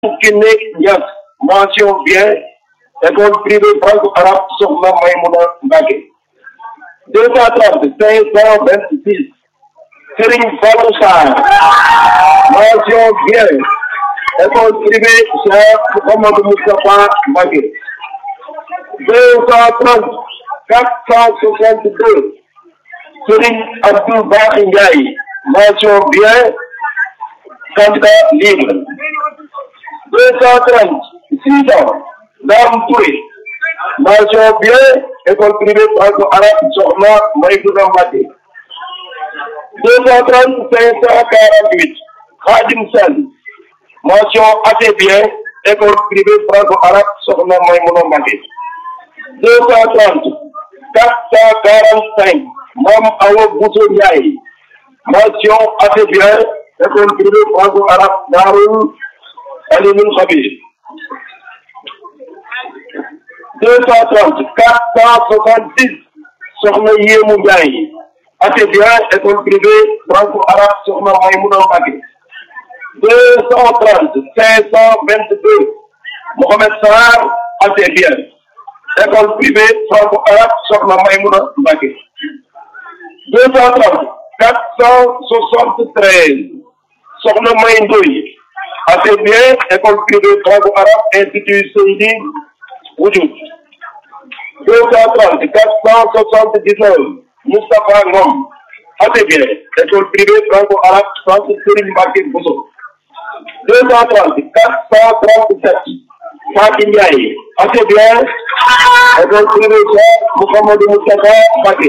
Kiné Niass mention bien école privée franco-arabe Sokhna Maymouna Mbacké deux cent trente cinq cent vingt six Serigne Fallou Sarr mention bien école privée Cheikh Mouhamadou Moustapha Mbacké deux cent trente quatre cent soixante deux Serigne Abdou Bakhi Ndiaye mention bien candidat libre deux cent trente six ans Dame Touré mention bien école privée franco-arabe Sokhna Maymouna Mbacké deux cent trente cinq cent quarante huit Khadim Sall mention assez bien école privée franco-arabe Sokhna Maymouna Mbacké deux cent trente quatre cent quarante cinq Mame Awa Bousso Ndiaye mention assez bien école privée franco-arabe Darou Alimul Khabir deux cent trente quatre cent soixante six Sokhna Yémou Ndiaye assez bien école privée franco-arabe Sokhna Maymouna Mbacké deux cent trente cinq cent vingt deux Mohamed Sarr assez bien école privée franco-arabe Sokhna Maymouna Mbacké deux cent trente quatre cent soixante treize Sokhna May Ndoye assez bien école privée franco-arabe institut Seydi Woujoud deux cent trente quatre cent soixante dix neuf Moustapha Ngom assez bien école privée franco-arabe centre Serigne Mbacké Bousso deux cent trente quatre cent trente sept Fatou Ndiaye assez bien école privée Cheikh Mouhamadou Moustapha Mbacké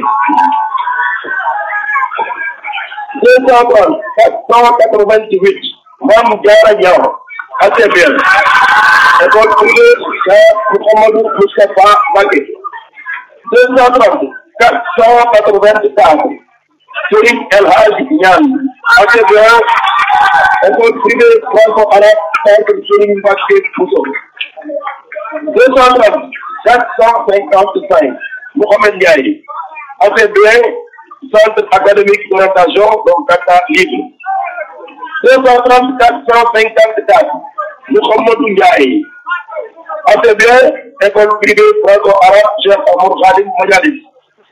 deux cent trente quatre cent quatre-vingt-huit Mame Diarra Niang assez bien école privée Cheikh Mouhamadou Moustapha Mbacké deux cent trente quatre cent quatre-vingt-quatre Serigne El Hadji Niane assez bien école privée franco-arabe centre Serigne Mbacké Bousso deux cent trente quatre cent cinquante-cinq Mohamed Ndiaye assez bien centre académique d'orientation donc Dakar libre deux cent trente quatre cent cinquante-quatre Mouhamadou Ndiaye assez bien école privée franco-arabe Cheikh Amadou Khadim Majalis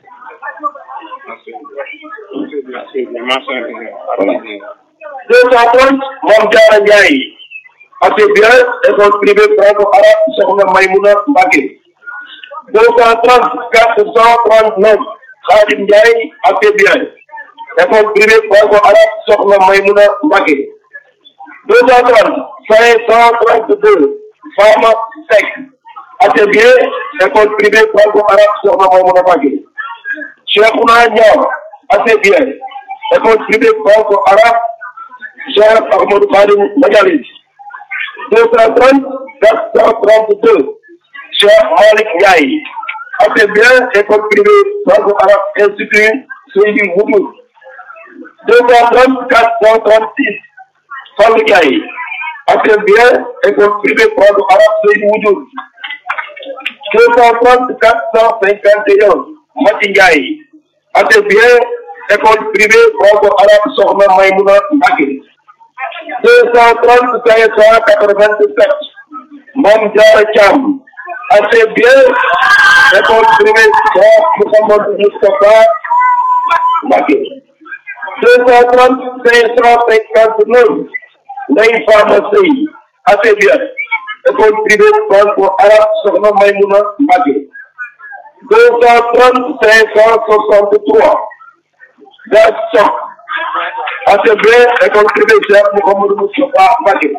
deux cent trente Mame Diarra Ndiaye assez bien école privée franco-arabe Sokhna Maymouna Mbacké deux cent trente quatre cent trente-neuf Khadim Ndiaye assez bien école privée franco-arabe Sokhna Maymouna Mbacké deux cent trente cinq cent trente-deux Fama Seck assez bien école privée franco-arabe Sokhna Maymouna Mbacké Cheikhouna Niang assez bien école privée franco-arabe Cheikh Ahmadou Khadim Majalis deux cent trente quatre cent trente-deux Cheikh Malick Ndiaye assez bien école privée franco-arabe institut Seydi Woujoud deux cent trente quatre cent trente-six Fallou Ndiaye assez bien école privée franco-arabe Seydi Woujoud deux cent trente quatre cent cinquante et un Mati Ndiaye assez bien école privée franco-arabe Sokhna Maymouna Mbacké deux cent trente cinq cent quatre-vingt-sept Mame Diarra Thiam assez bien école privée Cheikh Mouhamadou Moustapha Mbacké deux cent trente cinq cent cinquante-neuf Ndeye Fama Sey assez bien école privée franco-arabe Sokhna Maymouna Mbacké deux cent trente cinq cent soixante-trois Gas Sok assez bien école privée Cheikh Mouhamadou Moustapha Mbacké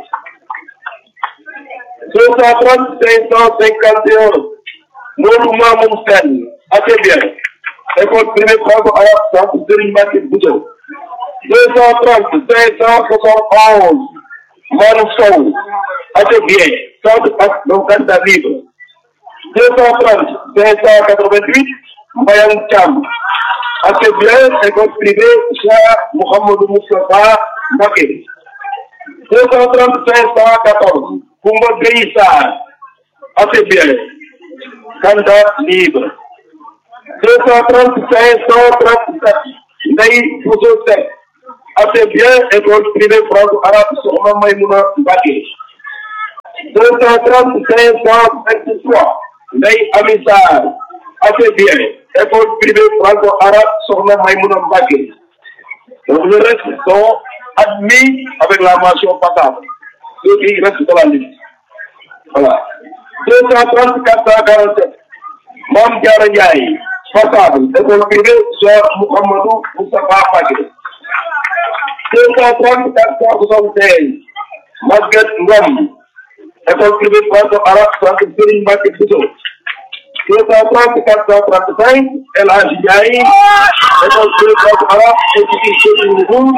deux cent trente cinq cent cinquante et un Modou Mamoun Sène assez bien école privée franco-arabe centre Serigne Mbacké Bousso deux cent trente cinq cent soixante onze Manu Sow assez bien centre ak donc candidat libre deux cent trente cinq cent quatre-vingt-huit Mbayang Thiam assez bien école privée Cheikh Mouhamadou Moustapha Mbacké deux cent trente cinq cent quatorze Koumba Gueye Sarr assez bien candidat libre deux cent trente cinq cent trente-sept Ndeye Bousso Seck assez bien école privée franco-arabe Sokhna Maymouna Mbacké deux cent trente cinq cent vingt-trois Ndeye Amy Sarr assez bien école privée franco-arabe Sokhna Maïmouna Mbacké donc le reste sont admis avec la mention passable ceux qui restent dans la liste voilà deux cent trente quatre cent quarante-sept Mame Diarra Ndiaye passable école privée Cheikh Mouhamadou Moustapha Mbacké deux cent trente quatre cent soixante-seize Maguette Ngom école privée franco-arabe centre Serigne Mbacké Bousso deux cent trente quatre cent trente-cinq El Hadji Ndiaye école privée franco-arabe institut Serigne Ndoumbou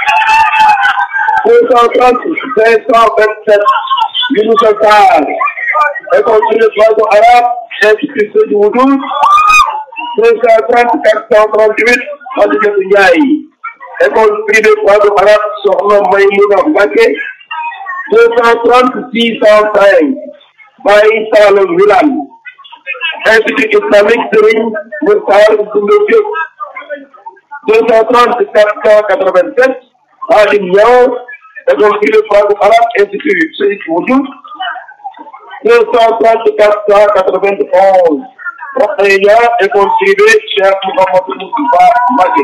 deux cent trente cinq cent vingt-sept Younoussa Sarr école privée franco-arabe institut Serigne Ndoumbou deux cent trente quatre cent trente-huit Khadijatou Ndiaye école privée franco-arabe Sokhna Maïmouna Mbacké deux cent trente six cent cinq Baye Saloum Wilane Institut islamique Serigne Mokhtar Goumba Diop deux cent trente quatre cent quatre-vingt-sept Khadim Niang école privée franco-arabe Institut Cheikh Oudou deux cent trente quatre cent quatre-vingt-onze Rokhaya école privée Cheikh Mouhamadou Moustapha Mbacké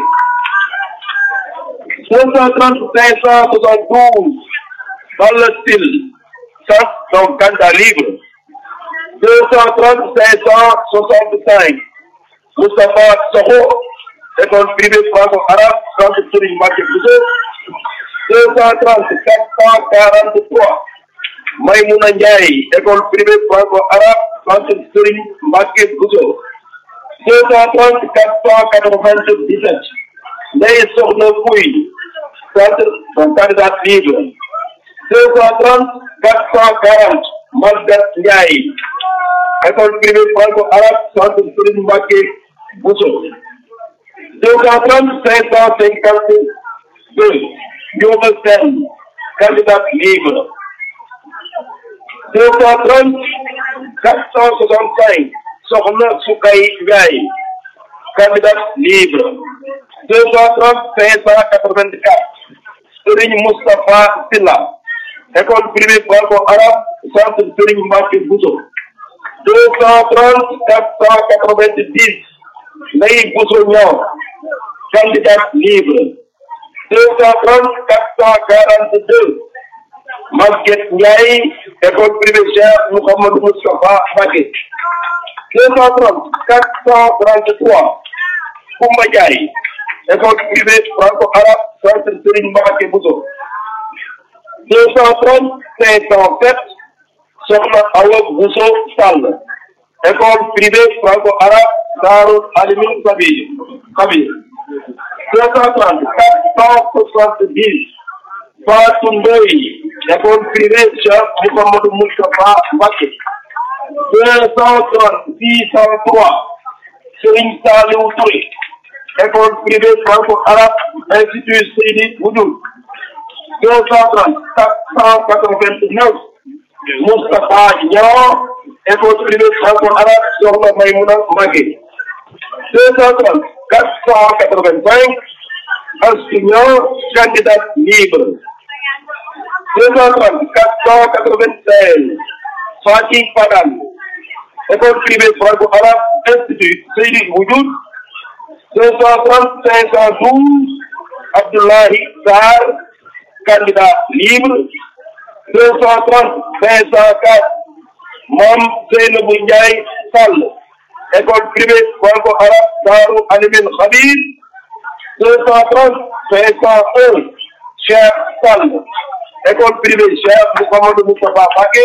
deux cent trente cinq cent soixante-douze dans le style ça donc candidat libre deux cent trente cinq cent soixante-cinq Moustapha Sokho école privée franco-arabe centre Serigne Mbacké Bousso deux cent trente quatre cent quarante-trois Maïmouna Ndiaye école privée franco-arabe centre Serigne Mbacké Bousso deux cent trente quatre cent quatre-vingt-dix-sept Ndeye Sokhna Pouye centre donc candidat libre deux cent trente quatre cent quarante Maguette Ndiaye école privée franco-arabe centre Serigne Mbacké Bousso deux cent trente cinq cent cinquante deux Ndioba Sène candidat libre deux cent trente quatre cent soixante-cinq Sokhna Soukay Ndiaye candidat libre deux cent trente cinq cent quatre-vingt-quatre Serigne Moustapha Silla école privée franco-arabe centre Serigne Mbacké Bousso deux cent trente quatre cent quatre-vingt-dix Ndeye Bousso Niang candidat libre deux cent trente quatre cent quarante-deux Maguette Ndiaye école privée Cheikh Mouhamadou Moustapha Mbacké deux cent trente quatre cent trente-trois Koumba Ndiaye école privée franco-arabe centre Serigne Mbacké Bousso deux cent trente cinq cent sept Sokhna Awa Bousso Sall école privée franco-arabe Darou Alimine Kabir Kabir deux cent trente quatre cent soixante-dix Fatou Ndoye école privée Cheikh Mouhamadou Moustapha Mbacké deux cent trente six cent trois Serigne Saliou Touré école privée franco-arabe institut Seydi Boudoul deux cent trente quatre cent quatre-vingt-neuf Moustapha Niang école privée franco-arabe Sokhna Maïmouna Mbacké deux cent trente quatre cent quatre-vingt-cinq Astou Niang candidat libre deux cent trente quatre cent quatre-vingt-seize Fatih Padane école privée franco-arabe institut Seydi Boudoul deux cent trente cinq cent douze Abdoulaye Sarr candidat libre deux cent trente cinq cent quatre Mame Seynabou Ndiaye Sall école privée franco-arabe Darou Alimine Khabir deux cent trente cinq cent un Cheikh Sall école privée Cheikh Mouhamadou Moustapha Mbacké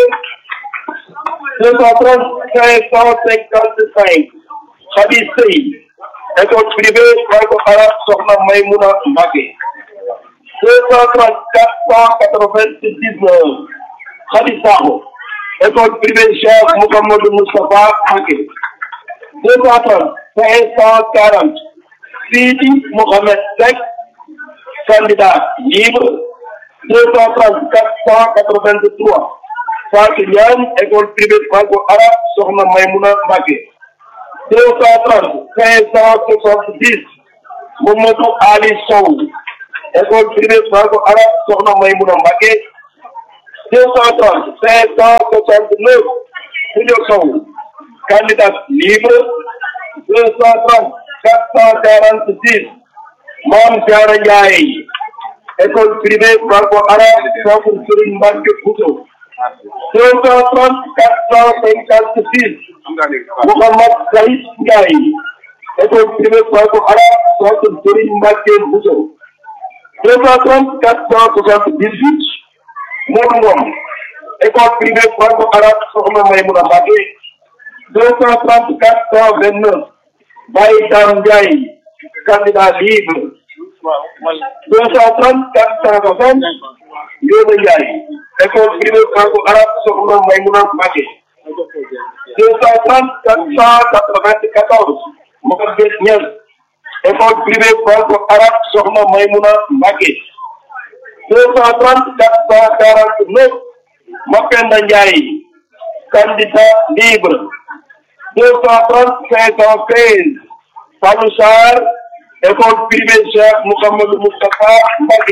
deux cent trente cinq cent cinquante cinq Khady Sey école privée franco-arabe Sokhna Maïmouna Mbacké deux cent trente quatre cent quatre-vingt-dix-neuf Khady Sakho école privée Cheikh Mouhamadou Moustapha Mbacké deux cent trente cinq cent quarante Sidi Mohamed Seck candidat libre deux cent trente quatre cent quatre-vingt-trois Fatou Niane école privée franco-arabe Sokhna Maïmouna Mbacké deux cent trente cinq cent soixante-dix Mamadou Ali Sow école privée franco-arabe Sokhna Maïmouna Mbacké deux cent trente cinq cent soixante neuf Foundiougne Sow candidat libre deux cent trente quatre cent quarante six Mame Diarra Ndiaye école privée franco-arabe Centre Serigne Mbacké Bousso deux cent trente quatre cent cinquante six Mouhamad Saïd Ndiaye école privée franco-arabe Centre Serigne Mbacké Bousso deux cent trente quatre cent soixante dix huit Modou Ngom école privée franco-arabe Sokhna Maymouna Mbacké deux cent trente quatre cent vingt neuf Baye Dame Ndiaye candidat libre deux cent trente quatre cent soixante Ndiobé Ndiaye école privée franco-arabe Sokhna Maymouna Mbacké deux cent trente quatre cent quatre-vingt-quatorze Mohamed Niass école privée franco-arabe Sokhna Maymouna Mbacké deux cent trente quatre cent quarante-neuf Mapenda Ndiaye candidat libre deux cent trente cinq cent seize Fallou Sarr école privée Cheikh Mouhamadou Moustapha Mbacké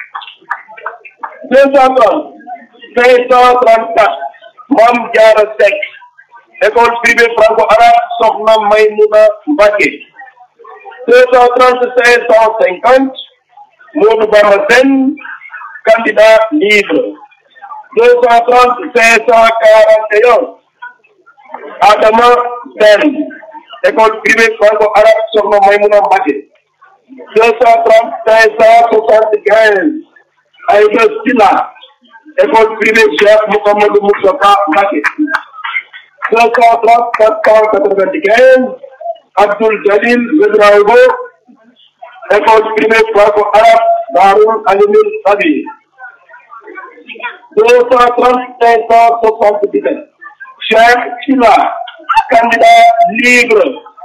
deux cent trente cinq cent trente-quatre Mame Diarra Seck école privée franco-arabe Sokhna Maymouna Mbacké deux cent trente cinq cent cinquante Modou Bamba Sène candidat libre deux cent trente cinq cent quarante et un Adama Sène école privée franco-arabe Sokhna Maymouna Mbacké deux cent trente cinq cent soixante-quinze Aïda Sylla école privée Cheikh Mouhamadou Moustapha Mbacké deux cent trente quatre cent quatre-vingt-quinze Abdoul Jalil Ouedraogo école privée franco-arabe Darou Alimul Khabir deux cent trente cinq cent soixante-dix-sept Cheikh Sylla candidat libre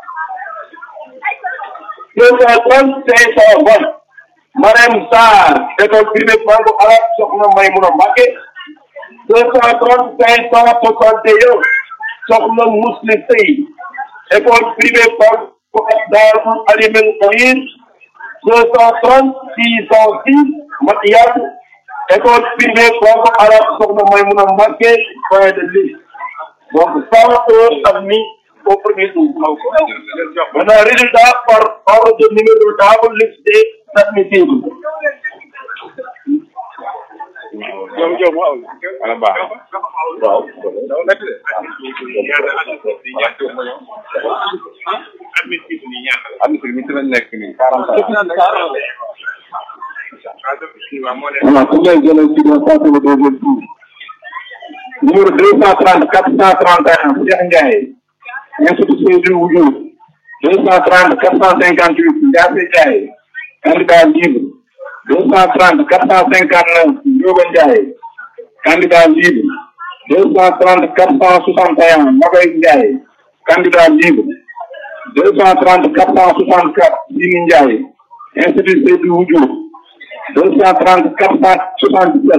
deux cent trente cinq cent vingt Marème Sarr école privée franco-arabe Sokhna Maymouna Mbacké deux cent trente cinq cent soixante et un Sokhna Mousli Sey école privée franco-arabe Darou Alimul Khabir deux cent trente six cent six Matiyat école privée franco-arabe Sokhna Maymouna Mbacké fin de liste donc cent un admis au premier tour maintenant résultat par ordre de numéro de table liste des admissibles wala baax waaw admissible mi ci lañ nekk nii quarante voilà ku ngay jëlee ci doon passé le deuxième tour numéro deux cent trente quatre cent trente et un Cheikh Ndiaye institut Seydou Woudiou deux cent trente quatre cent cinquante huit Ndiasse Ndiaye candidat libre deux cent trente quatre cent cinquante neuf Ndioba Ndiaye candidat libre deux cent trente quatre cent soixante et un Mabay Ndiaye candidat libre deux cent trente quatre cent soixante quatre Sini Ndiaye institut Seydou Woudiou deux cent trente quatre cent soixante dix sept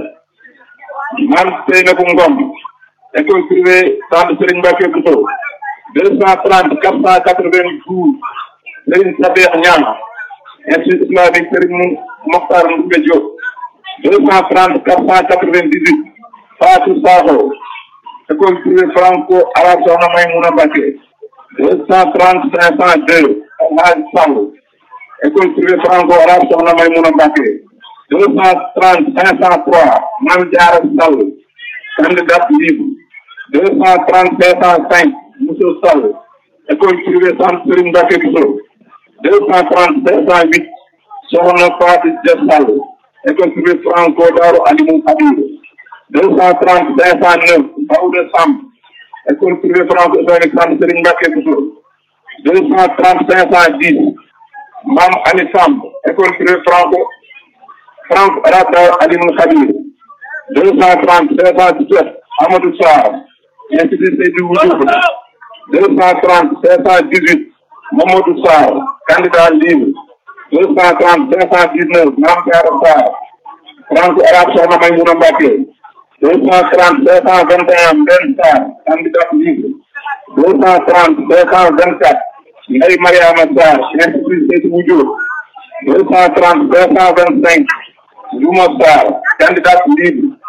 Mame Seynabou Ngom école privée Centre Serigne Mbacké Bousso deux cent trente quatre cent quatre vingt douze Serigne Sabex Niang institut islamique Serigne Mokhtar Ndoumbé Diop deux cent trente quatre cent quatre vingt dix huit Fatou Sakho école privée franco-arabe Sokhna Maymouna Mbacké deux cent trente cinq cent deux El Hadj Sall école privée franco-arabe Sokhna Maymouna Mbacké deux cent trente cinq cent trois Mame Diarra Sall candidat libre deux cent trente cinq cent cinq Moussa Sall école privée Centre Serigne Mbacké Bousso deux cent trente cinq cent huit Sokhna Fatou Dia Sall école privée franco Darou Alimou Khabir deux cent trente cinq cent neuf Daouda Samb école privée franco islamique Centre Serigne Mbacké Bousso deux cent trente cinq cent dix Mame Ali Samb école privée franco Franck Rata Alimul Khabir deux cent trente deux cent dix-sept Amadou Sarr institut Seydou Woudiou deux cent trente deux cent dix-huit Mamadou Sarr candidat libre deux cent trente deux cent dix-neuf Mame Diarra Sarr franco-arabe Sokhna Maymouna Mbacké deux cent trente deux cent vingt et un Ben Sarr candidat libre deux cent trente deux cent vingt-quatre Ndeye Mariama Sarr institut Seydou Woudiou deux cent trente deux cent vingt-cinq Juma Sarr candidat libre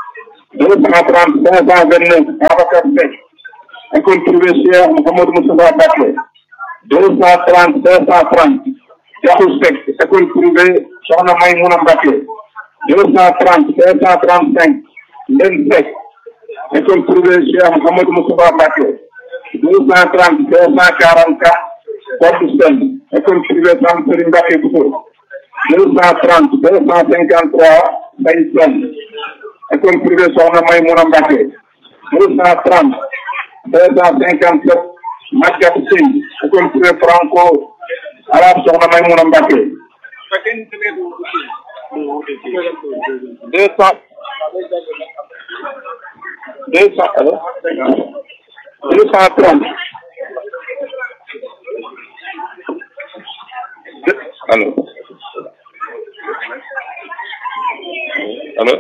deux cent trente cinq cent vingt neuf Babacar Seck école privée Cheikh Mouhamadou Moustapha Mbacké deux cent trente cinq cent trente Diakhou Seck école privée Soxna Maymouna Mbacké deux cent trente cinq cent trente cinq Len Seck école privée Cheikh Mouhamadou Moustapha Mbacké deux cent trente cinq cent quarante quatre Kodou Sène école privée Sam Serigne Mbacké Bousso deux cent trente deux cent cinquante trois Mbaye Sène école privée Soxna Maymouna Mbacké deux cent trente deux cent cinquante sept Maguette Sène école privée franco arabe Soxna Maymouna Mbacké deux cent deux cent allo deux cent trente allo allo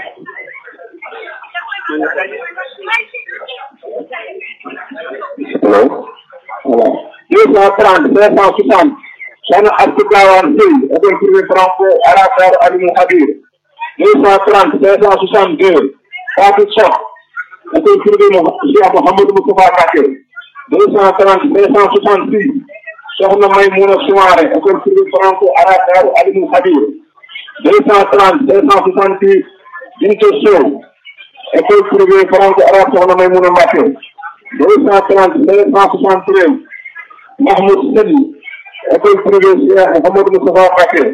Hello. Voilà. Deux cent trente, deux cent soixante. Soxna Astou Gawane Seye, école privée franco arabe Alimou Habir. Deux cent trente, deux cent soixante deux. Fatou Sock, école privée Cheikh Mouhamadou Moustapha Mbacké. Deux cent trente, deux cent soixante six. Soxna Maymouna Soumaré, école privée franco arabe Alimou Habir. Deux cent trente, deux cent soixante six. Bintou Sow, école privée franco arabe Soxna Maymouna Mbacké. deux cent trente deux cent soixante treize Mahmoud Sène école privée Cheikh Mouhamadou Moustapha Mbacké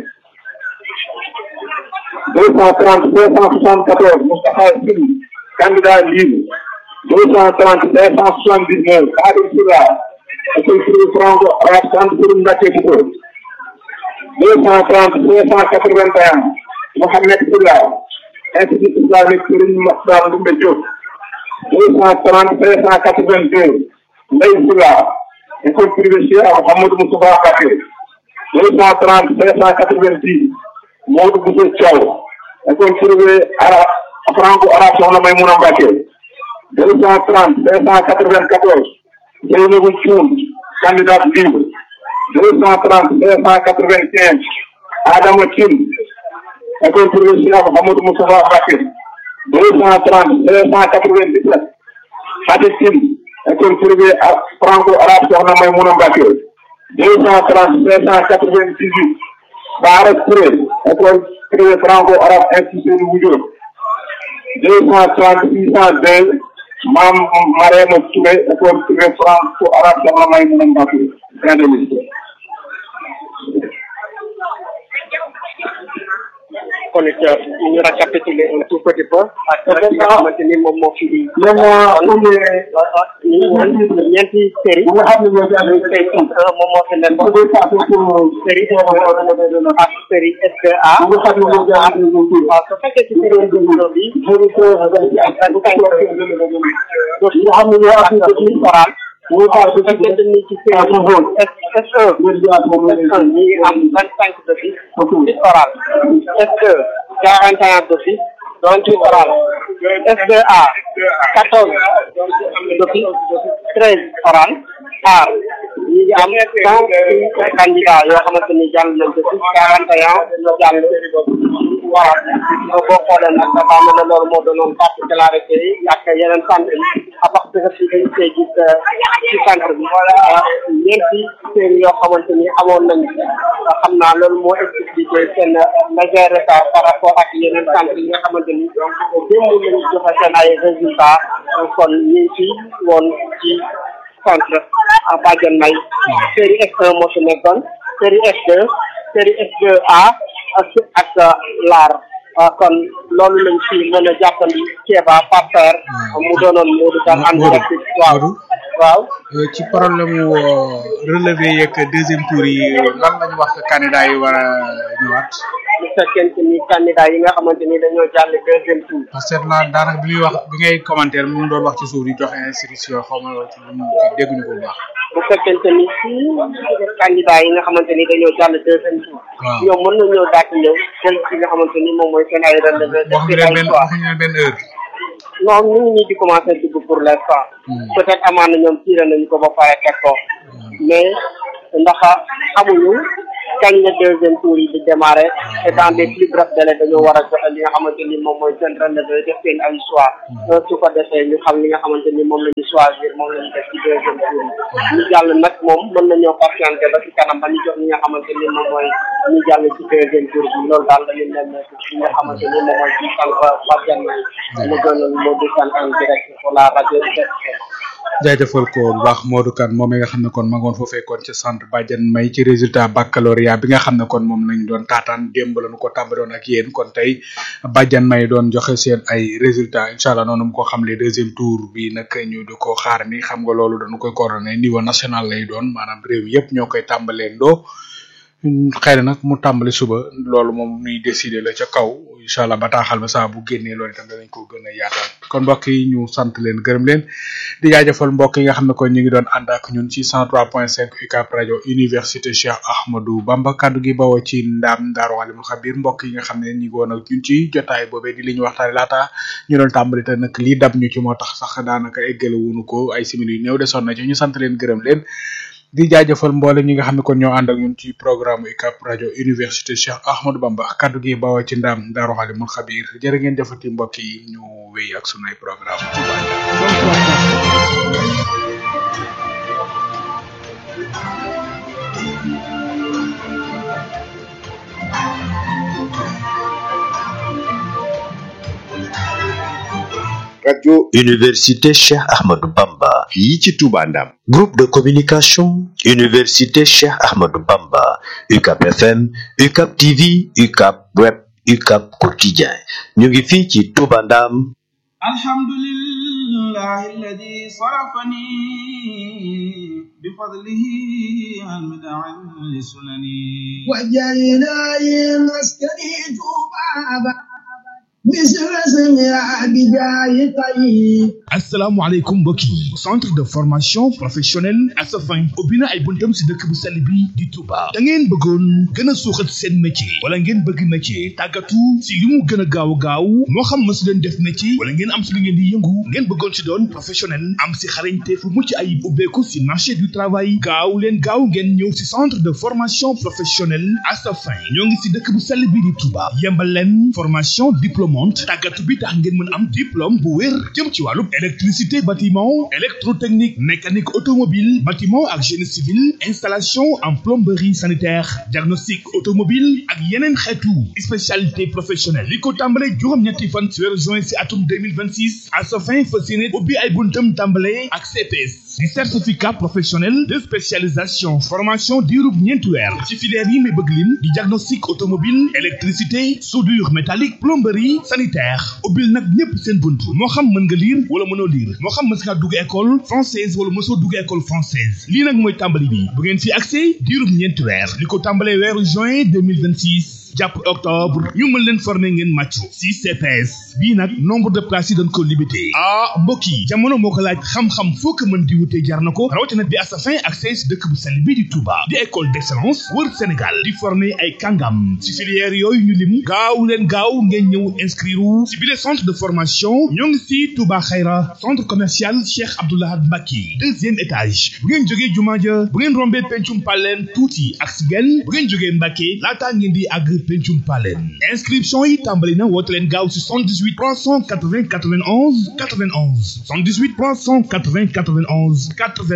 deux cent trente deux cent soixante quatorze Moustapha Sine candidat libre deux cent trente deux cent soixante dix neuf Khadim Silla école privée franco arabe Centre Serigne Mbacké Bousso deux cent trente deux cent quatre vingt et un Mohamed Silla institut islamique Serigne Makhtar Ndoumbe Diop deux cent trente deux cent quatre-vingt-deux Ndeye Sylla école privée Cheikh Mouhamadou Moustapha Mbacké deux cent trente deux cent quatre-vingt-dix Modou Bousso Thiaw école privée arabe franco arabe Soxna Maymouna Mbacké deux cent trente deux cent quatre-vingt-quatorze Seynabou Thioune candidat libre deux cent trente deux cent quatre-vingt-quinze Adama Tine école privée Cheikh Mouhamadou Moustapha Mbacké deux cent trente deux cent quatre-vingt-dix-sept Fatick Tine école privée franco-arabe Soxna Maymouna Mbacké deux cent trente deux cent quatre-vingt-dix-huit Baara Touré école privée franco-arabe institut Woudiop deux cent trente six cent deux Mame Marème Touré école privée franco-arabe Soxna Maymouna Mbacké fin de liste kon it ñu récapituler un tout petit peu ak li nga xamante ni moom moo fi moom ñu ñeenti série nga xam ne ñoo ci am série un moom moo fi nekkoon koy passé pour série ak série SPA nga xam ne ñoo ci am waaw su fekkee ci série un bi nga xam ne ñoo am oral waaw su fekkee dañ ni ci série S1 S1 ñi ngi am vingt cinq d'office dix oral S2 quarante et un d'office donc oral SDA quatorze d'office treize oral aar ñi ngi am cent six candidats yoo xamante ni jàll nañ d'office quarante et un jàll waaw boo xoolee nag dafa mel ne loolu moo doonoon particularité yi ak yeneen centre yi à partir de fii dañu koy gis ci centre bi ñeenti série yoo xamante ni amoon nañ xam naa loolu moo expliqué seen léger retard par rapport ak yeneen centre yi nga xamante ni démb lañu joxe seen ay résultats kon ñu ngi fi woon ci centre Badiane May série S1 moo fi nekkoon série S2 série S2A ak ak laar kon loolu lañ fi mën a jàppandi Kéba Paper mu doonoon Modou Kane en direct waaw waaw ci problème mu relevé yeeg deuxième tour yi lan lañu wax candidat yi war a ñëwaat bu fekkente ni candidat yi nga xamante ni dañoo jàll deuxième tour parce que naa daanaka bi muy wax bi ngay commentaire mu ngi doon wax ci suuf di joxe instruction xaw ma ci lu mu ci dégguñu ko bu baax bu fekkente ni si candidat yi nga xamante ni dañoo jàll deuxième tour waaw ñoom mën nañoo daal di ñëw jël ci nga xamante ni moom mooy seen ay relevé def waxuñu seen leen ay benn choix waxuñu leen benn heure non ñu ngi nii di commencé dugg pour l'instant peut être amaan na ñoom tiré nañu ko ba pare teg ko mais ndax amuñu kañ la deuxième tour yi di démarrer et dans des plus brefs délais dañoo war a joxe li nga xamante ni moom mooy seen relevé def seen ay choix su ko defee ñu xam li nga xamante ni moom la ñu choisir moom la ñu def ci deuxième tour yi ñu jàll nag moom mën nañoo patienté ba ci kanam ba ñu jox li nga xamante ni moom mooy ñu jàll ci deuxième tour bi loolu daal la ñu nemmeeku ci nga xamante ni moom mooy ci sànq Fadiane May mu gënoon moo di sant en direct pour la rajo jaajëfal ko bu baax Modou Kane moom mi nga xam ne kon ma ngoon foofee kon ci centre Badiane May ci résultat baccalauréat bi nga xam ne kon moom lañ doon taataan démb lañu ko tàmbaloon ak yéen kon tey Badiane May doon joxe seen ay résultats incha allah noonu mu ko xam le deuxième tour bi nag ñu di ko xaar ni xam nga loolu dañu koy coordonné niveau national lay doon maanaam réew mi yëpp ñoo koy tàmbalee ndoo xëy na nag mu tàmbali suba loolu moom nuy décider la ca kaw incha allah bataaxal ba saa bu génnee loolu itam danañ ko gën a yaatal kon mbokk yi ñu sant leen gërëm leen di jaajëfal mbokk yi nga xam ne kon ñu ngi doon ànd ak ñun ci 103.5 UCAB rajo université Cheikh Ahmadou Bamba kaddu gi bawoo ci ndaam Daaru Alimul Xabir mbokk yi nga xam ne ñu ngi woon ak ñun ci jotaay boobee di li ñu waxtaane laata ñu doon tàmbali te nag lii dab ñu ci moo tax sax daanaka eggale wuñu ko ay simili yu néew desoon na ci ñu sant leen gërëm leen di jaajëfal mboolem ñi nga xam ne kon ñoo ànd ak ñun ci programme UCAB rajo université Cheikh Ahmadou Bamba kaddu gi bawoo ci ndaam Daaru Alimul Xabir jërë ngeen jëfati mbokk yi ñu wéy ak sunay programme radio université Cheikh Ahmadou Bamba fii ci Touba Ndam groupe de communication université Cheikh Ahmadou Bamba UCAB FM UCAB TV UCAB web UCAB quotidien ñu ngi fii ci Touba Ndam alhamdulillahi alladi sarafani bifadlihi an bid'an lisunani وجعلنا مسكني طوبى مثل اسمها بجاه طيب asalaamaaleykum mbokk yi centre de formation professionnelle Asafin ubbi na ay buntam si dëkk bu sell bi di Touba da ngeen bëggoon gën a suuxat seen métier wala ngeen bëgg métier tàggatu si li mu gën a gaaw gaaw moo xam ma si leen def métier wala ngeen am si li ngeen di yëngu ngeen bëggoon si doon professionnel am si xarañte fu mucc ayib ubbeeku si marché du travail gaaw leen gaaw ngeen ñëw si centre de formation professionnelle Asafin ñoo ngi si dëkk bu sell bi di Touba yembal leen formation diplômante tàggatu bi tax ngeen mën am diplôme bu wér jëm ci wàllu électricité bâtiment électrotechnique mécanique automobile bâtiment ak génie civil installation en plomberie sanitaire diagnostic automobile ak yeneen xeetu spécialité professionnelle li ko tàmbale juróom-ñetti fan ci weeru juin si atum 2026 à sa fin fas yéene ubbi ay buntam tàmbale ak CPS di certificat professionnel de spécialisation formation diirub ñeenti weer ci filière yi may bëgg lim di diagnostic automobile électricité soudure métallique plomberie sanitaire ubbil nag ñépp seen bunt moo xam mën nga lire wala mënoo lire moo xam mës ngaa dugg école française wala mësoo dugg école française lii nag mooy tàmbali bi bu ngeen fi accès diirub ñeenti weer li ko tàmbalee weeru juin 2026 jàpp octobre ñu mën leen former ngeen màccu si CPS bii nag nombre de places yi dañ ko limité ah mbokk yi jamono moo ko laaj xam-xam foo ko mën di wutee jar na ko rawatina bi Asafin ak si dëkk bu sell bii di Touba di école d'excellence wër Sénégal di former ay kàngam si filière yooyu ñu lim gaaw leen gaaw ngeen ñëw inscrire si bile centre de formation ñoo ngi si Touba Xayra centre commercial Cheikh Abdoulahad Mbacke deuxième étage bu ngeen jógee jumaa ja bu ngeen rombee pencum paleen tuuti ak si genn bu ngeen jógee Mbacke laataa ngeen di àgg pencum paleen inscription yi tàmbali na woote leen gaaw si 78 380 91 91 78 380 91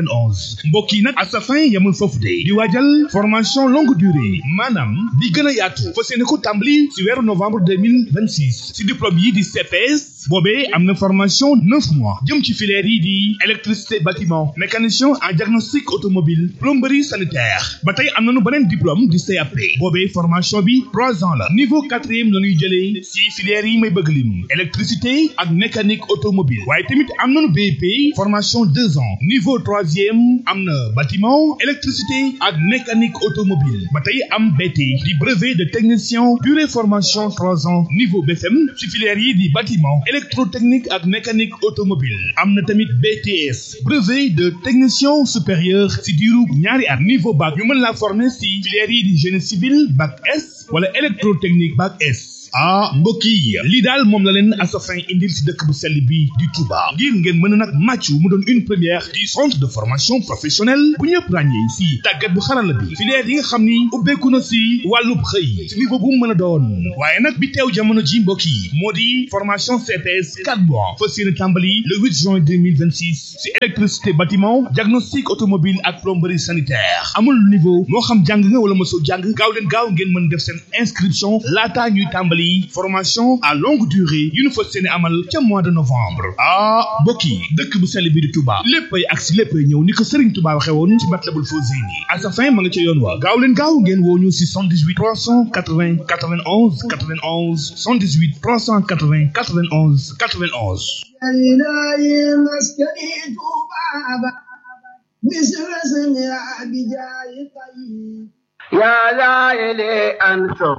91 mbokk yi nag Asafin yamul foofu de di waajal formation longue durée maanaam di gën a yaatu fas yéene ko tàmbali si weeru novembre 2026 si diplôme yi di CPS boobee am na formation neuf mois jëm ci filière yi di électricité bâtiment mécanicien en diagnostic automobile plomberie sanitaire ba tey am nañu beneen diplôme di CAP boobee formation bi trois ans la niveau quatrième la ñuy jëlee si filière yi may bëgg lim électricité ak mécanique automobile waaye tamit am nañu BEP formation deux ans niveau troisième am na bâtiment électricité ak mécanique automobile ba tey am BT di brevet de technicien durée formation trois ans niveau BFM si filière yi di bâtiment électrotechnique ak mécanique automobile am na tamit BTS brevet de technicien supérieur si diiru ñaari at niveau bac ñu mën laa former si filière yi di génie civil bac S wala électrotechnique bac S ah mbokk yi lii daal moom la leen Assafin indil si dëkk bu sell bi di Touba ngir ngeen mën a nag màccu mu doon une première du centre de formation professionnelle bu ñëpp ràññee si tàggat bu xarala bi filière yi nga xam ni ubbeeku na si wàllub xëy si niveau bu mu mën a doon waaye nag bi teew jamono ji mbokk yi moo di formation CPS 4 mois fas yéene tàmbali le 8 juin 2026 si électricité bâtiment diagnostic automobile ak plomberie sanitaire amul niveau moo xam jàng nga wala mosoo jàng gaaw leen gaaw ngeen mën def seen inscription laataa ñuy tàmbali formation à longue durée yu ñu fas yéene amal ca mois de novembre ah mbokk yi dëkk bu sell bi di Touba léppay ak si léppay ñëw ni ko Serigne Touba waxee woon ci Matlabul Fawzeyni Assafin ma nga ca yoon wa gaaw leen gaaw ngeen woo ñu si 78 380 91 91 78 380 91 91 إلهي مسكني بابا مثل اسمها بجاي طيب يا لائلي أنصر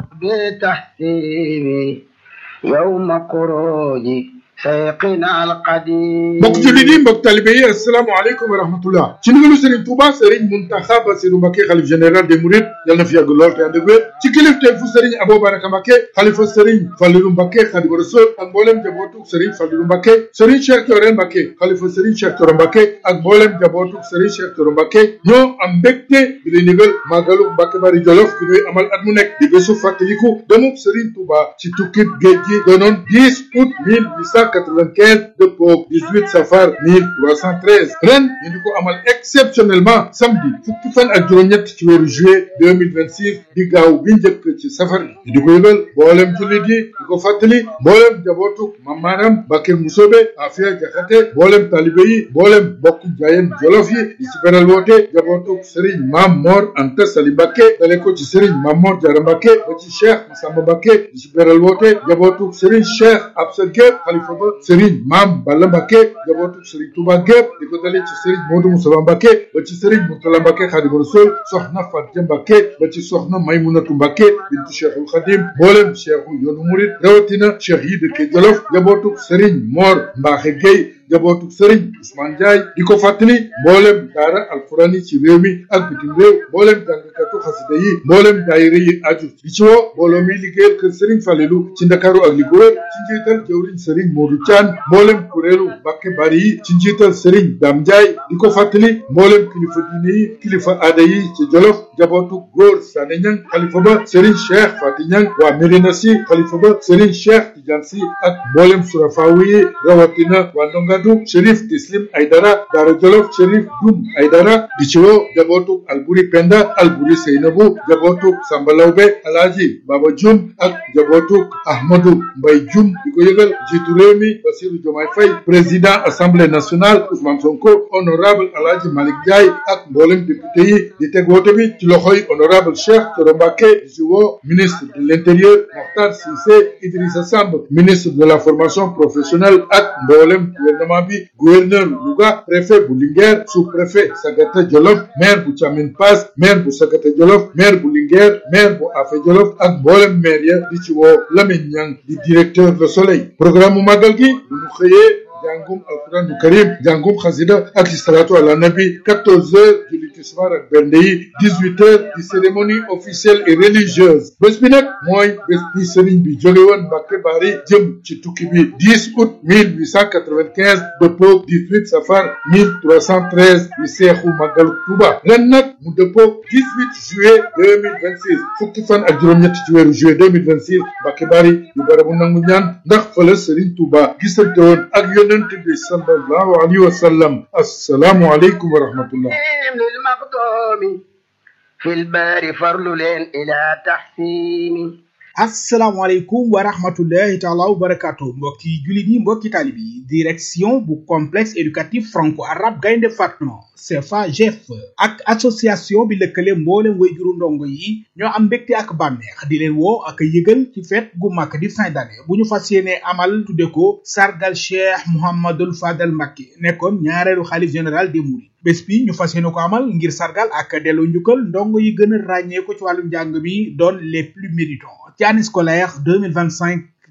بتحسيبي يوم خروجي سيقنا القديم mbokk jullit yi mbokk talibe yi asalaamaaleykum wa rahmatullah ci ndigalu Serigne Touba Serigne Mountakha Bassirou Mbacké xalif général des Mourides yal na fi yàgg lool te ànd ak wér ci kilifteef fu Serigne Abou Baraka Mbacké xalifa Serigne Fallilou Mbacké Khadimu Rasul ak mboolem jabootuk Serigne Fallilou Mbacké Serigne Cheikh Thioro Mbacké xalifa Serigne Cheikh Thioro Mbacké ak mboolem jabootuk Serigne Cheikh Thioro Mbacké ñoo am mbégte bi lay ndigal màggalu Mbacké Bari Jolof bi ñuy amal at mu nekk di bésu fàttaliku demub Serigne Touba ci tukkib géej gi doonoon 10 août 1895 dëppoo 18 safar 1313 ren ñu di ko amal exceptionnellement samedi fukki fan ak juróom-ñett ci weeru juillet 2026 di gaaw bi njëkk ci safar bi ñu di ko yëgal mboolem jullit yi di ko fàttali mboolem jabootu mamaaram Mbàkke Musobe Afia Jaxate mboolem talibe yi mboolem bokk jaayeen jolof yi di ci beral woote jabootu Serigne Maam Mor Anta Sali Mbàkke dale ko ci Serigne Maam Mor Jara Mbàkke ba ci Cheikh Massamba Mbàkke di ci beral woote jabootu Serigne Cheikh Absa Gueye xalifa ba Serigne Maam Balla Mbàkke jabootu Serigne Touba gépp di ko dale ci Serigne Modou Moussa Mbàkke ba ci Serigne Mourtala Mbàkke Xaadimu Rasuul soxna Fatia Mbàkke ba ci soxna Maymunatu Mbàkke bintu Cheikhul Xadim mboolem cheikhu yoonu murid rawatina cheikh yi dëkke Jolof jabootu Serigne Mor Mbaaxe Gueye jabootu Serigne Ousmane Ndiaye di ko fàttali mboolem daara alquran yi ci réew mi ak bitim réew mboolem jàngkatu xasida yi mboolem daayira yi aju di ci woo mbooloo mi liggéeyal kër Serigne Falelu ci Ndakaaru ak li ko wër ci njiital jëwriñ Serigne Modou Thian mboolem kuréelu Mbàkke Bari yi ci njiital Serigne Dame Ndiaye di ko fàttali mboolem kilifa diine yi kilifa aada yi ci Jolof jabootu góor Sané Ñang xalifa ba Serigne Cheikh Fati Ñang waa Médina Si xalifa ba Serigne Cheikh Tidiane Si ak mboolem surafaawu yi rawatina waa Ndongadu Chérif Tislim Aydara Daara Jolof Chérif Dum Aydara di ci woo jabootu Alburi Penda Alburi Seynabu jabootu Samba Lawbe Alaaji Baba Jum ak jabootu Ahmadu Mbay Jum di ko yëgal jiitu réew mi Bassirou Diomaye Faye président assemblée nationale Ousmane Sonko honorable Alaaji Malick Ndiaye ak mboolem député yi di teg woote bi ci loxoy honorable Cheikh Thioro Mbacké di ci woo ministre de l'intérieur Mokhtar Cissé Idrissa Samb ministre de la formation professionnelle ak mboolem gouvernement bi gouverneur Louga préfet bu Linguère sous-préfet Sagata Jolof maire bu Thiamine Pass maire bu Sagata Jolof maire bu Linguère maire bu Afé Jolof ak mboolem maire ya di ci woo Lamine Niang di directeur Le Soleil programme mu màggal gi bu ñu xëyee jàngum alquranu karim jàngum xasida ak salatu ala nabi 14 heures julli tisbaar ak bernde yi 18 heures di cérémonie officielle et religieuse bés bi nag mooy bés bi sëriñ bi jóge woon Mbàkke Bari jëm ci tukki bi 10 août 1895 dëppoog 18 safar 1313 di seexu màggalu Tuuba ren nag mu dëppoog 18 juillet 2026 fukki fan ak juróom-ñett ci weeru juillet 2026 Mbàkke Bari di barabu nangu ñaan ndax fa la sëriñ Tuuba gisante woon ak yonent bi sallallahu alayhi wa sallam assalaamu aleykum wa rahmatullah للمقدوم في البار فرل إلى تحسين asalaamaaleykum wa rahmatullahi taala wa barakatu mbokki jullit yi mbokki taalib yi direction bu complexe éducatif franco arabe gaynde fatma CFA GF ak association bi lëkkale mboolem wayjuru ndongo yi ñoo am mbégte ak bànneex di leen woo ak yëgal ci fête gu mag di fin d'année bu ñu fas yéene amal tudde ko sargal cheikh mouhamadul fadal Mbacké nekkoon ñaareelu xalif général des mourides bés bi ñu fas yéene ko amal ngir sargal ak delloo njukkal ndongo yi gën a ràññee ko ci wàllum njàng mi doon les plus méritants ci année scolaire 2025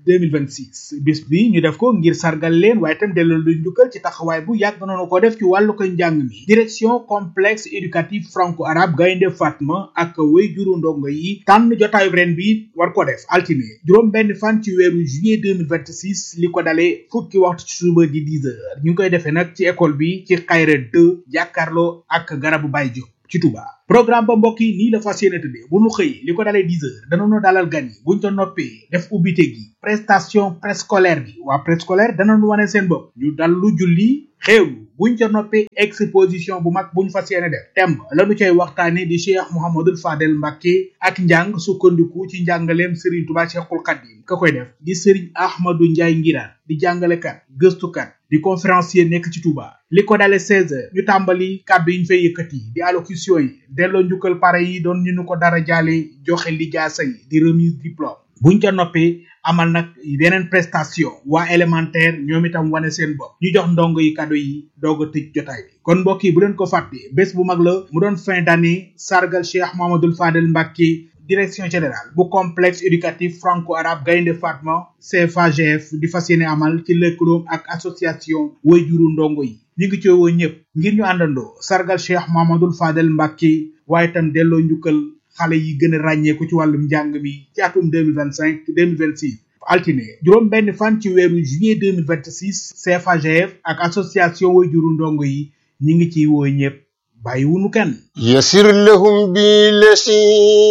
2026 bis bi ñu def ko ngir sargal leen waaye itam delloo lu njukkal ci taxawaay bu yàgg noonu ko def ci wàllu ko njàng mi direction complexe éducatif franco arabe gaynde fatma ak way juru ndongo yi tànn jotaayu ren bi war ko def altine juróom benn fan ci weeru juillet 2026 li ko dalee fukki waxtu ci suba di 10 heures ñu ngi koy defee nag ci école bi ci xayra 2 jàkkaarloo ak garabu Baye Diop ci Touba programme ba mbokk yi nii la fas yéene tëddee bu nu xëy li ko dalee 10 heures danañu dalal gan yi buñ ca noppee def ubbite gi prestation préscolaire bi waa préscolaire danañu wane seen bopp ñu dal lu julli xéewlu buñ ca noppee exposition bu mag buñ fas yéene def thème lañu cay waxtaane di Cheikh Mouhamadul Fadel Mbacke ak njàng sukkandiku ci njàngaleem Serigne Touba Cheikhul Khadim ka koy def di Serigne Ahmadou Ndiaye Ngiraan di jàngalekat gëstukat di conférencier nekk ci Touba li ko dale 16 heures ñu tàmbali kàddu yi ñu fay yëkkati di allocution yi delloo njukkal pare yi doon ñu nu ko dara jaale joxe lijaasa yi di remise diplôme buñ ca noppee amal nag yeneen prestation waa élémentaire ñoom itam wane seen bopp ñu jox ndongo yi kado yi doog a tëj jotaay bi kon mbokk yi bu leen ko fàtte bés bu mag la mu doon fin d'année sargal Cheikh Mamadou Fadel Mbacke direction générale bu complexe éducatif franco arabe gaynde fatma CFAGF di fas yéene amal ci lëkkaloom ak association way juru ndongo yi ñu ngi ci woo ñëpp ngir ñu àndandoo sargal Cheikh Mamadou Fadel Mbacke waaye itam delloo njukkal xale yi gën a ràññeeku ci wàllum njàng mi ci atum 2025 2026 altine juróom benn fan ci weeru juillet 2026 CFAGF ak association way juru ndongo yi ñi ngi ciy woo ñëpp bàyyi wunu kenn يسر لهم بالذي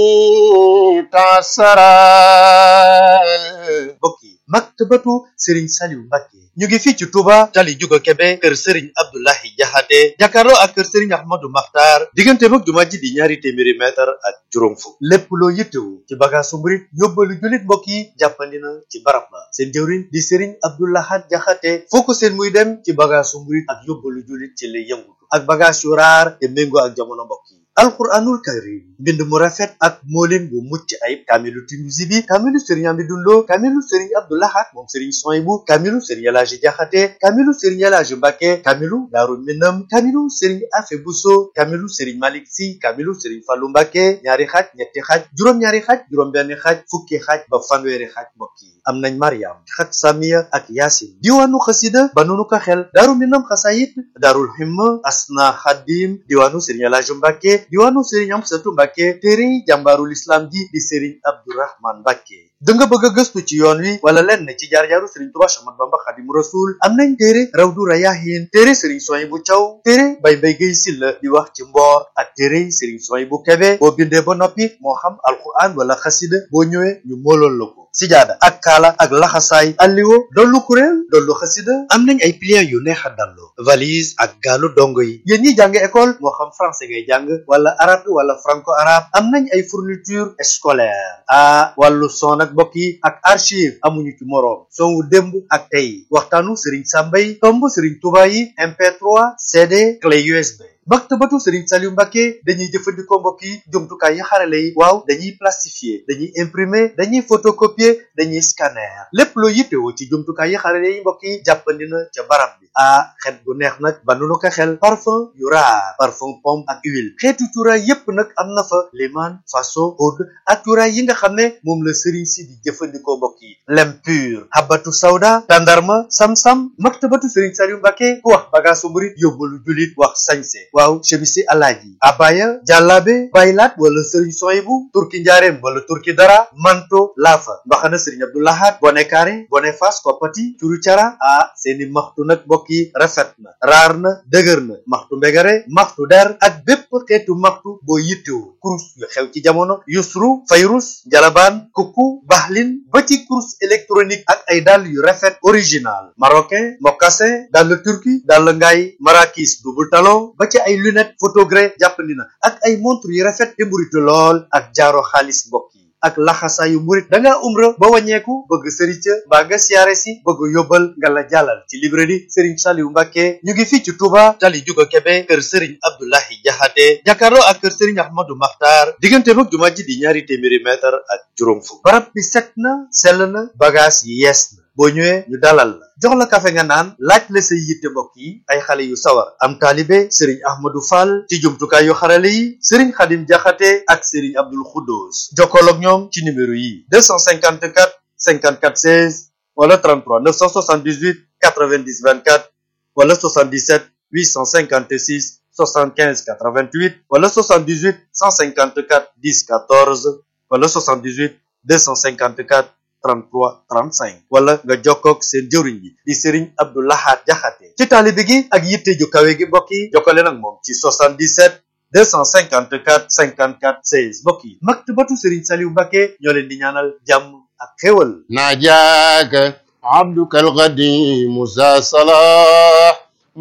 تعسرا mbokk yi maktabatu Serigne Saliou Mbacke ñu ngi fii ci Touba tali Juga Kebe kër Serigne Abdoulahi Jaxate jàkkaarloo ak kër Serigne Ahmadou Makhtar diggante mag jumaa ji di ñaari téeméeri mètre ak juróom fukk lépp loo yittewu ci bagaasu murit yóbbalu jullit mbokk yi jàppandi na ci barab ba seen jëwriñ di Serigne Abdoulahat Jaxate foo ko seen muy dem ci bagaasu murit ak yóbbalu jullit ci lay yëngutu ak bagaas yu raar te méngoo ak jamono mbokk yi alquranul karim mbind mu rafet ak moolin bu mucc ayib kaamilu Tinuusi bi kaamilu sëriñ Amidou Lo kaamilu sëriñ Abdou Lahad moom sëriñ Soyibu kaamilu sëriñ Elaaji Jaxate kaamilu sëriñ Elaaji Mbàkke kaamilu Daaru Minam kaamilu sëriñ Afe Buso kaamilu sëriñ Malik Si kaamilu sëriñ Fallu Mbàkke ñaari xaaj ñetti xaaj juróom-ñaari xaaj juróom-benn xaaj fukki xaaj ba fanweeri xaaj mbokk yi am nañ Mariam xat Samiya ak Yaasin diwaanu xasida ba nunu ko xel Daaru Minam xasayit Daarul Himma Asna Xadim diwaanu sëriñ Elaaji Mbàkke diwaanu sëriñ Amsatu Mbàkke téere jàmbaarul islam ji di sëriñ Abdourahman Mbàkke da nga bëgg a gëstu ci yoon wi wala lenn ci jaar-jaaru sëriñ Tuubaa Axmadu Bamba Xaadimu Rasuul am nañ téere Rawdu Rayaahiin téere sëriñ Suwaybu Caw téere Bay Mbay Gay Silla di wax ci mboor ak téere sëriñ Suwaybu Kebe boo bindee ba noppi moo xam alquran wala xasida boo ñëwee ñu moolool la ko sijaada ak kaala ak laxasaay alliwo dollu kuréel dollu xasida am nañ ay pliants yu neex a dallo valise ak gaalu dongo yi yéen ñi jàng école moo xam français ngay jàng wala arabe wala franco arabe am nañ ay fourniture scolaire ah wàllu son ak mbokk yi ak archive amuñu ci moroom son wu démb ak tey waxtaanu Serigne Sambay tomb Serigne Touba yi MP3 CD clé USB maktabatu Serigne Saliou Mbacke dañuy jëfandikoo mbokk yi jumtukaay yi xarale yi waaw dañuy plastifier dañuy imprimer dañuy photocopier dañuy scanner lépp loo yittewoo ci jumtukaay yi xarale yi mbokk yi jàppandi na ca barab bi ah xet gu neex nag ba nu ko xel parfum yu raar parfum pomme ak huile xeetu cuuraay yépp nag am na fa liman faso oud ak cuuraay yi nga xam ne moom la Serigne si di jëfandikoo mbokk yi lem pur habatu sawda tandarma sam-sam maktabatu Serigne Saliou Mbacke ku wax bagaasu murit yóbbalu julit wax sañse waaw chemisi alaaji abaya jàllaabe baylaat wala sëriñ soyibu turki njaareem wala turki dara manto laafa mbaxana sëriñ abdoulahat bone kaare bone fas koppati curu cara ah seeni maxtu nag mbokk yi rafet na raar na dëgër na maxtu mbegare maxtu der ak bépp xeetu maxtu boo yittewu kurus yu xew ci jamono yusru fayrus jalabaan kukku baxlin ba ci kurus électronique ak ay dàll yu rafet original marocain mocassin dàll turki dàll ngaay marakis double talon ba ci ay lunette photogré jàppandi na ak ay montre yu rafet te mburitu lool ak jaaro xaalis mbokk yi ak laxasaayu murit da ngaa umra ba wàññeeku bëgg sëriñ ca mbaa nga siyaare si bëgg yóbbal nga la jàllal ci librairie Serigne Saliou Mbacke ñu ngi fii ci Touba tali Juga Kebe kër Serigne Abdoulahi Jaxate jàkkaarloo ak kër Serigne Ahmadou Makhtar diggante mag jumaa ji di ñaari téeméeri mètre ak juróom fukk barab bi set na sell na bagage yi yees na boo ñëwee ñu dalal la jox la kafe nga naan laaj la say yitte mbokk yi ay xale yu sawar am taalibe sëriñ ahmadou fall ci jumtukaay yu xarale yi sëriñ xadim jaxate ak sëriñ abdul xuddoos jokkool ak ñoom ci numéro yi 254 54 16 wala 33 978 90 24 wala 77 856 75 88 wala 78 154 10 14 wala 78 254 33 35 wala nga jokkoog seen jëwriñ bi di Serigne Abdou Lahad Jaxate ci taalibe gi ak yitte ju kawe gi mbokk yi jokkale nag moom ci 77 254 54 16 mbokk yi maktabatu Serigne Saliou Mbacké ñoo leen di ñaanal jàmm ak xéwal ناجاك عبدك القديم ذا صلاح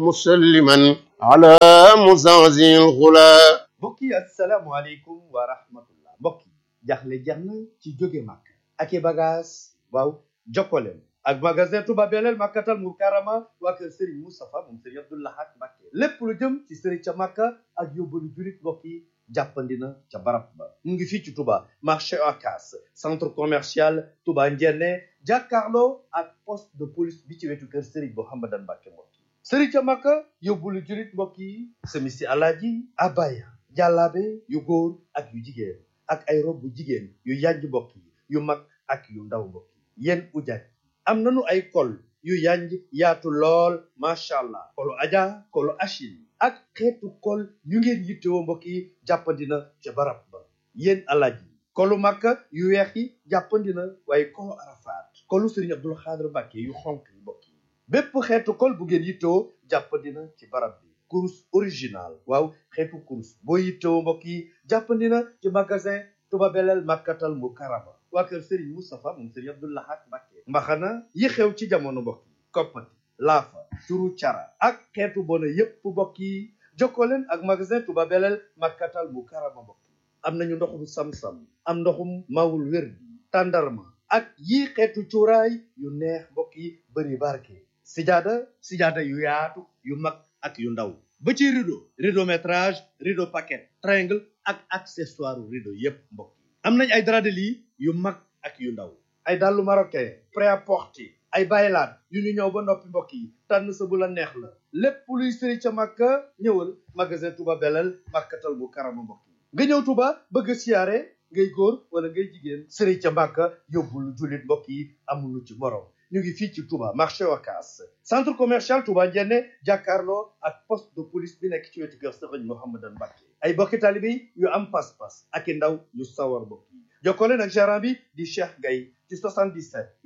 مسلما على مزعزع الغلا mbokk yi asalaamualeykum wa rahmatullah mbokk yi jaxle jeex na ci jóge màkk ak i bagage waaw jokkoleen ak magasin Touba Belel Makkatal Mukarrama waa kër Serigne Moustapha moom Serigne Abdou Lahad Mbacké lépp lu jëm ci Serigne ca Makka ak yóbbalu julit mbokk yi jàppandina ca barab ba mu ngi fii ci Touba marché Ocass centre commercial Touba Ndiéné jàkkaarloo ak poste de police bi ci wetu kër Serigne Mouhamadan Mbacké mbokk yi Serigne ca Makka yóbbalu julit mbokk yi semisi alaaji abaya jàllaabe yu góor ak yu jigéen ak ay rob bu jigéen yu yanj mbokk yi yu mag ak yu ndaw mbokk yi yéen ujaaj am nanu ay kol yu yanj yaatu lool macha allah kolu aja kolu achil ak xeetu kol yu ngeen yittewoo mbokk yi jàppandina ca barab ba yéen alaaj yi kolu makka yu weex yi jàppandina waaye kolu arafaat kolu sëriñ abdul xaadir mbàkke yu xonk yi mbokk yi bépp xeetu kol bu ngeen yittewoo jàppandina ci barab bi kurus original waaw xeetu kurus boo yittewoo mbokk yi jàppandina ci magasin Touba Belel Makkatal Mukarrama waa kër Serigne Moustapha moom Serigne Abdou Lahad Mbacké mbaxana yi xew ci jamono mbokk yi koppati laafa turu cara ak xeetu bona yépp mbokk yi jokkoo leen ak magasin Touba Belel Makkatal Mukarrama mbokk yi am nañu ndoxum sam-sam am ndoxum mawul wér bi tàndarma ak yii xeetu cuuraay yu neex mbokk yi bëri barke sijaada sijaada yu yaatu yu mag ak yu ndaw ba ci rideau rideau métrage rideau paquet triangle ak accessoire rideau yépp mbokk yi am nañ ay drap de lit yu mag ak yu ndaw ay dàllu marocain prêt-à-porter ay baylaat yu ñu ñëw ba noppi mbokk yi tànn sa bu la neex la lépp luy sëri ca màkka ñëwal magasin Touba Belel Makkatal Mukarrama mbokk yi nga ñëw Touba bëgg a siyaare ngay góor wala ngay jigéen sëri ca màkka yóbbul jullit mbokk yi amulu ci morom ñu ngi fii ci Touba marché Ocass centre commercial Touba Ndiéné jàkkaarloo ak poste de police bi nekk ci wetu kër Sëriñ Mouhamadan Mbacké ay bokki taalibe yu am pas-pas ak i ndaw yu sawar mbokk yi jokkoo leen ak gérant bi di Cheikh Gaye ci 77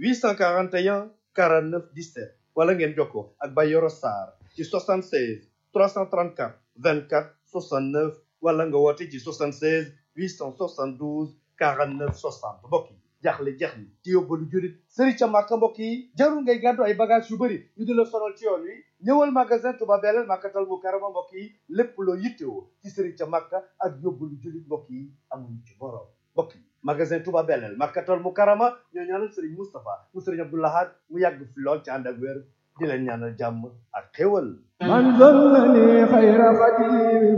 841 49 17 wala ngeen jokkoo ak Bayoro Sarr ci 76 334 24 69 wala nga woote ci 76 872 49 60 mbokk yi jaaxle jeex ni ci yóbbalu jurit sëri ca màkka mbokk yi jarul ngay gàddu ay bagage yu bëri ñu di la sonal ci yoon wi ñëwal magasin Touba Belel Makkatal Mukarrama mbokk yi lépp loo yittewoo ci sëri ca màkka ak yóbbalu jurit mbokk yi amuñu ci borom mbokk yi magasin Touba Belel Makkatal Mukarrama ñoo ñaanal sëriñ Moustapha mu sëriñ Abdou Lahad mu yàgg fi lool ci ànd ak wér di leen ñaanal jàmm ak xéwal من ظلني خير خديم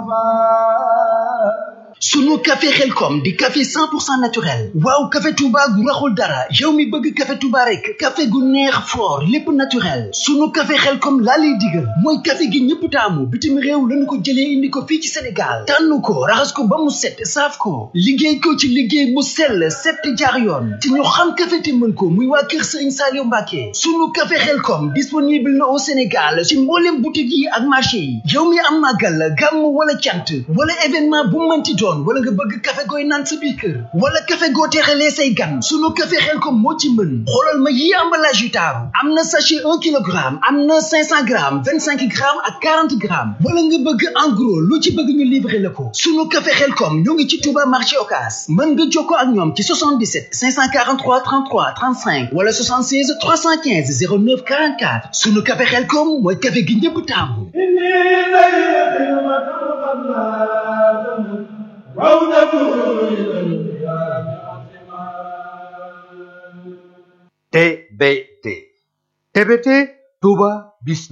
المصطفى sunu café xelkom di café 100% naturel waaw café touba gu raxul dara yow mi bëgg café touba rek café gu neex fort lépp naturel sunu café xelkom laa lay digal mooy café gi ñëpp taamu bitim réew lañu ko jëlee indi ko fii ci sénégal tànn ko raxas ko ba mu set saaf ko liggéey ko ci liggéey bu sell set jaar yoon te ñu xam café te mën ko muy waa kër sëriñ Saliou Mbacké sunu café xelkom disponible na au sénégal ci mboolem boutique yi ak marché yi yow mi am màggal gàmm wala cant wala événement bu mënti doon wala nga bëgg café gooy naan sa biir kër wala café goo teexalee say gan sunu café xel ko moo ci mën xoolal ma yi emballage yu taaru am na sachet un kilogramme am na cinq cent grammes vingt cinq grammes ak quarante grammes wala nga bëgg en gros lu ci bëgg ñu livrer la ko sunu café xel kom ñoo ngi ci Touba marché Ocass mën nga jokkoo ak ñoom ci 77 543 33 35 wala 76 315 09 44 sunu café xel kom mooy café gi ñëpp taamu TBT TBT Touba Business